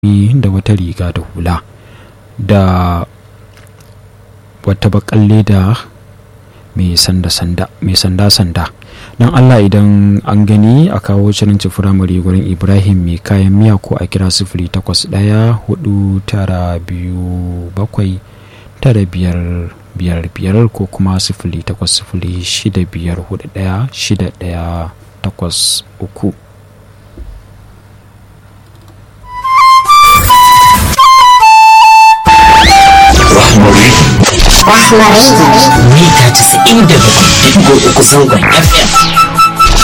da wata riga da hula da wata bakan leda mai sanda-sanda don allah idan an gani a kawo cirinci firamare gurin ibrahim mai kayan miya ko a kira sifili takwas ɗaya hudu tara biyu bakwai tara biyar biyar biyar ko kuma sifili takwas sifili shida biyar hudu ɗaya shida ɗaya takwas uku mita casa'in da bakwai uku zangon fm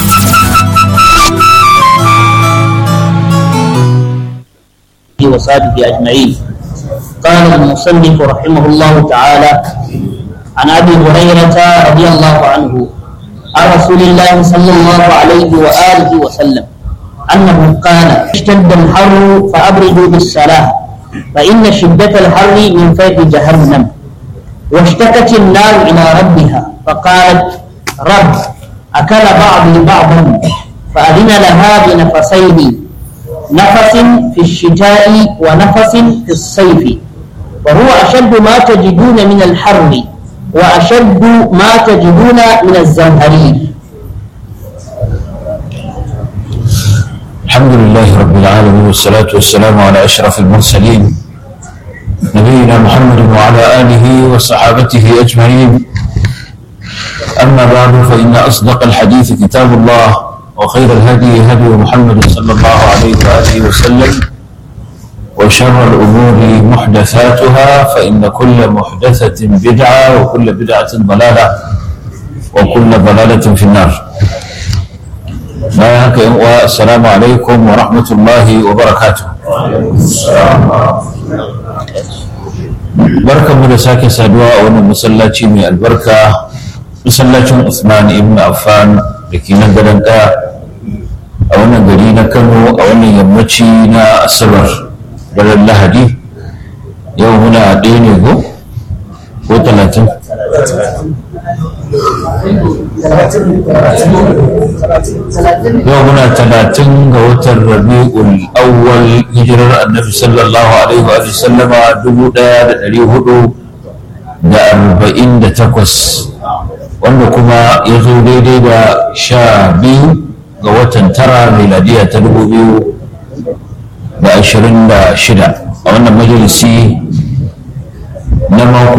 وصحبه أجمعين قال المصنف رحمه الله تعالى عن أبي هريرة رضي الله عنه عن رسول الله صلى الله عليه وآله وسلم أنه قال اشتد الحر فأبردوا بالصلاة فإن شدة الحر من فيض جهنم واشتكت النار إلى ربها فقالت رب أكل بعضي بعضا فأذن لها بنفسين نفس في الشتاء ونفس في الصيف وهو أشد ما تجدون من الحر وأشد ما تجدون من الزمهرير الحمد لله رب العالمين والصلاة والسلام على أشرف المرسلين نبينا محمد وعلى آله وصحابته أجمعين أما بعد فإن أصدق الحديث كتاب الله وخير الهدي هدي محمد صلى الله عليه وآله وسلم وشر الأمور محدثاتها فإن كل محدثة بدعة وكل بدعة ضلالة وكل ضلالة في النار bayan haka yan uwa assalamu alaikum wa rahmatullahi wa barakatuh barkanmu da sake saduwa a wannan masallaci mai albarka masallacin Usman ibn Affan da ke nan gadon ɗaya a wannan gari na Kano a wannan yammaci na Asabar daren Lahadi yau muna ɗaya ne ko ko talatin yau muna talatin ga watan rabi'ul awwal hijirar annabi sallallahu alaihi wa sallama dubu daya da dari hudu da arba'in da takwas wanda kuma ya zo daidai da sha biyu ga watan tara miladiya ta dubu biyu da ashirin da shida a wannan majalisi na mako